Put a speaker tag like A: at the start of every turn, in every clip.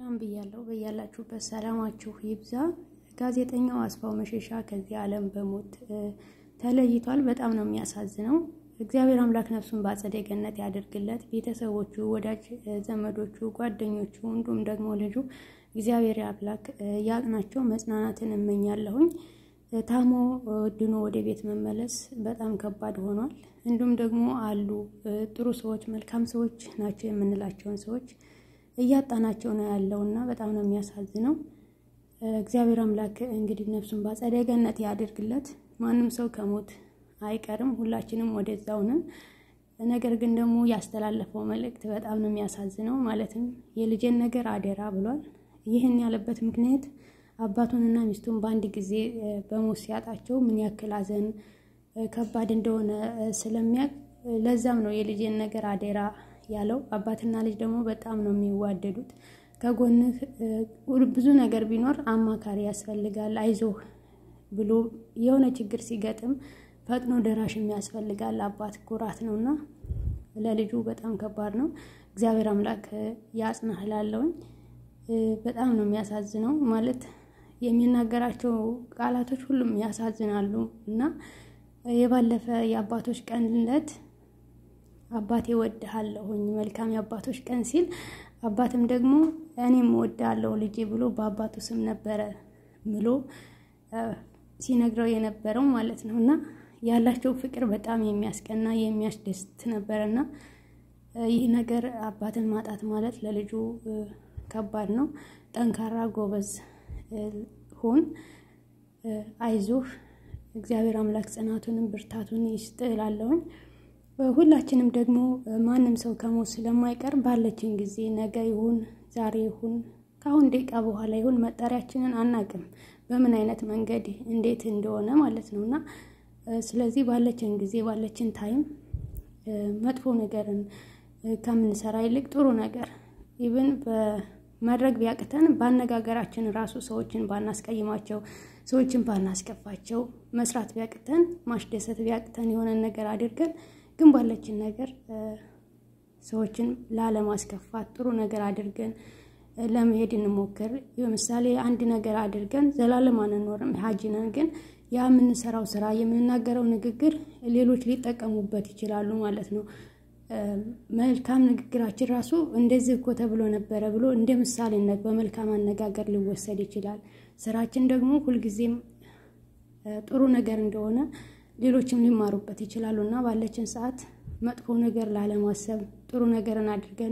A: ሰላም ብያለሁ። በያላችሁበት ሰላማችሁ ይብዛ። ጋዜጠኛው አስፋው መሸሻ ከዚህ ዓለም በሞት ተለይቷል። በጣም ነው የሚያሳዝነው። እግዚአብሔር አምላክ ነፍሱን በአጸደ ገነት ያደርግለት። ቤተሰቦቹ፣ ወዳጅ ዘመዶቹ፣ ጓደኞቹ እንዲሁም ደግሞ ልጁ እግዚአብሔር አምላክ ያቅናቸው። መጽናናትን እመኛለሁኝ። ታሞ ድኖ ወደ ቤት መመለስ በጣም ከባድ ሆኗል። እንዲሁም ደግሞ አሉ ጥሩ ሰዎች፣ መልካም ሰዎች ናቸው የምንላቸውን ሰዎች እያጣናቸው ነው ያለው እና በጣም ነው የሚያሳዝነው። እግዚአብሔር አምላክ እንግዲህ ነፍሱን በአጸደ ገነት ያድርግለት። ማንም ሰው ከሞት አይቀርም፣ ሁላችንም ወደዛው ነን። ነገር ግን ደግሞ ያስተላለፈው መልእክት በጣም ነው የሚያሳዝነው። ማለትም የልጄን ነገር አደራ ብሏል። ይህን ያለበት ምክንያት አባቱንና ሚስቱን በአንድ ጊዜ በሞት ሲያጣቸው ምን ያክል ሐዘን ከባድ እንደሆነ ስለሚያውቅ ለዛም ነው የልጄን ነገር አደራ ያለው። አባትና ልጅ ደግሞ በጣም ነው የሚዋደዱት። ከጎንህ ብዙ ነገር ቢኖር አማካሪ ያስፈልጋል። አይዞህ ብሎ የሆነ ችግር ሲገጥም ፈጥኖ ደራሽ የሚያስፈልጋል። አባት ኩራት ነው እና ለልጁ በጣም ከባድ ነው። እግዚአብሔር አምላክ ያጽናህ እላለሁኝ። በጣም ነው የሚያሳዝነው። ማለት የሚናገራቸው ቃላቶች ሁሉም ያሳዝናሉ እና የባለፈ የአባቶች ቀን ዕለት አባቴ እወድሃለሁኝ መልካም የአባቶች ቀን ሲል አባትም ደግሞ እኔም እወድሃለሁ ልጄ ብሎ በአባቱ ስም ነበረ ብሎ ሲነግረው የነበረው ማለት ነው እና ያላቸው ፍቅር በጣም የሚያስቀና የሚያስደስት ነበረ እና ይህ ነገር አባትን ማጣት ማለት ለልጁ ከባድ ነው። ጠንካራ ጎበዝ ሁን፣ አይዞህ፣ እግዚአብሔር አምላክ ጽናቱንም ብርታቱን ይስጥ እላለሁኝ። ሁላችንም ደግሞ ማንም ሰው ከሞት ስለማይቀር ባለችን ጊዜ ነገ ይሁን ዛሬ ይሁን ከአሁን ደቂቃ በኋላ ይሁን መጠሪያችንን አናቅም፣ በምን አይነት መንገድ እንዴት እንደሆነ ማለት ነው እና ስለዚህ ባለችን ጊዜ ባለችን ታይም መጥፎ ነገርን ከምንሰራ ይልቅ ጥሩ ነገር ኢቭን በማድረግ ቢያቅተን በአነጋገራችን ራሱ ሰዎችን ባናስቀይማቸው፣ ሰዎችን ባናስከፋቸው፣ መስራት ቢያቅተን ማስደሰት ቢያቅተን የሆነን ነገር አድርገን ግን ባለችን ነገር ሰዎችን ላለማስከፋት ጥሩ ነገር አድርገን ለመሄድ እንሞክር። ለምሳሌ አንድ ነገር አድርገን ዘላለም አንኖርም፣ ሀጂ ነን። ግን ያ የምንሰራው ስራ የምንናገረው ንግግር ሌሎች ሊጠቀሙበት ይችላሉ ማለት ነው። መልካም ንግግራችን ራሱ እንደዚህ እኮ ተብሎ ነበረ ብሎ እንደ ምሳሌነት በመልካም አነጋገር ሊወሰድ ይችላል። ስራችን ደግሞ ሁልጊዜም ጥሩ ነገር እንደሆነ ሌሎችም ሊማሩበት ይችላሉ እና ባለችን ሰዓት መጥፎ ነገር ላለማሰብ ጥሩ ነገርን አድርገን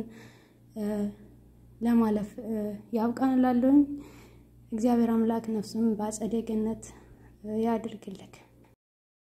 A: ለማለፍ ያብቃን እላለሁኝ። እግዚአብሔር አምላክ ነፍሱን በአጸደ ገነት ያድርግልክ።